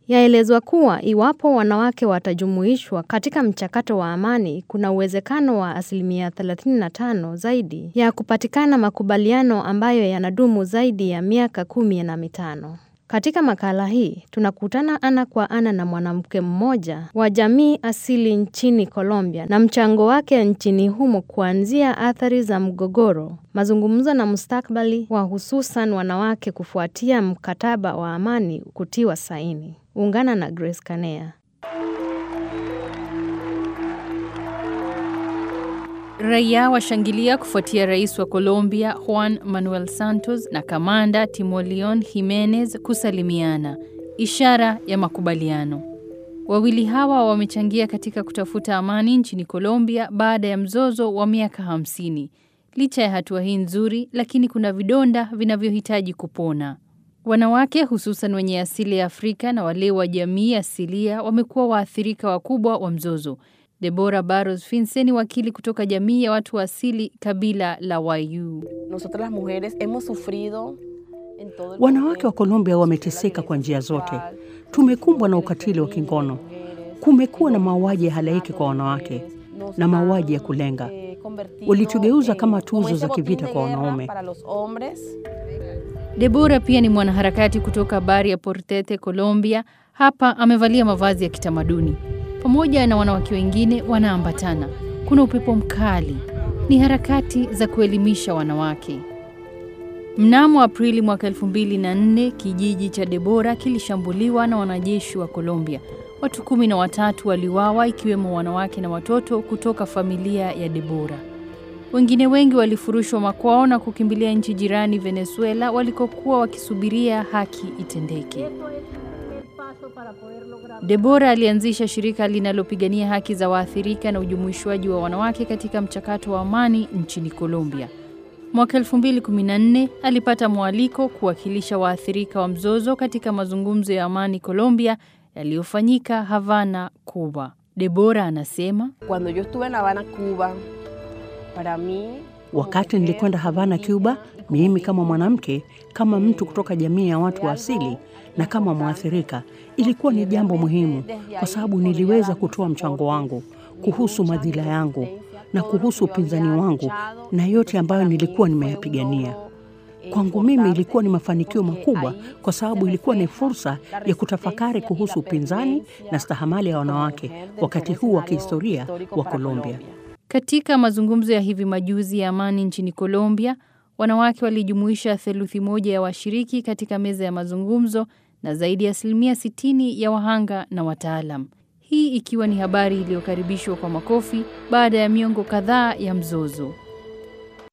Yaelezwa kuwa iwapo wanawake watajumuishwa katika mchakato wa amani, kuna uwezekano wa asilimia 35 zaidi ya kupatikana makubaliano ambayo yanadumu zaidi ya miaka kumi na mitano. Katika makala hii, tunakutana ana kwa ana na mwanamke mmoja wa jamii asili nchini Colombia na mchango wake nchini humo kuanzia athari za mgogoro, mazungumzo na mustakabali wa hususan wanawake kufuatia mkataba wa amani kutiwa saini. Ungana na Grace Kanea. Raia washangilia kufuatia rais wa Colombia Juan Manuel Santos na kamanda Timoleon Jimenez kusalimiana, ishara ya makubaliano. Wawili hawa wamechangia katika kutafuta amani nchini Colombia baada ya mzozo wa miaka hamsini. Licha ya hatua hii nzuri, lakini kuna vidonda vinavyohitaji kupona. Wanawake hususan wenye asili ya Afrika na wale wa jamii asilia wamekuwa waathirika wakubwa wa mzozo. Deborah Barros Finse ni wakili kutoka jamii ya watu wa asili kabila la Wayu. Wanawake wa Colombia wameteseka kwa njia zote. Tumekumbwa na ukatili wa kingono, kumekuwa na mauaji ya halaiki kwa wanawake na mauaji ya kulenga. Walitugeuza kama tuzo za kivita kwa wanaume. Deborah pia ni mwanaharakati kutoka Bari ya Portete, Colombia. Hapa amevalia mavazi ya kitamaduni pamoja na wanawake wengine wanaambatana. Kuna upepo mkali, ni harakati za kuelimisha wanawake. Mnamo Aprili mwaka 2004 kijiji cha Debora kilishambuliwa na wanajeshi wa Colombia. Watu kumi na watatu waliuawa ikiwemo wanawake na watoto kutoka familia ya Debora. Wengine wengi walifurushwa makwao na kukimbilia nchi jirani Venezuela walikokuwa wakisubiria haki itendeke. Debora alianzisha shirika linalopigania haki za waathirika na ujumuishwaji wa wanawake katika mchakato wa amani nchini Colombia. Mwaka 2014 alipata mwaliko kuwakilisha waathirika wa mzozo katika mazungumzo ya amani Colombia yaliyofanyika Havana, Cuba. Debora anasema, Cuando yo estuve en La Habana, Cuba, para mí Wakati nilikwenda Havana, Cuba, mimi kama mwanamke, kama mtu kutoka jamii ya watu wa asili na kama mwathirika, ilikuwa ni jambo muhimu, kwa sababu niliweza kutoa mchango wangu kuhusu madhila yangu na kuhusu upinzani wangu na yote ambayo nilikuwa nimeyapigania. Kwangu mimi ilikuwa ni mafanikio makubwa, kwa sababu ilikuwa ni fursa ya kutafakari kuhusu upinzani na stahamali ya wanawake wakati huu wa kihistoria wa Colombia. Katika mazungumzo ya hivi majuzi ya amani nchini Colombia, wanawake walijumuisha theluthi moja ya washiriki katika meza ya mazungumzo na zaidi ya asilimia 60 ya wahanga na wataalam. Hii ikiwa ni habari iliyokaribishwa kwa makofi baada ya miongo kadhaa ya mzozo.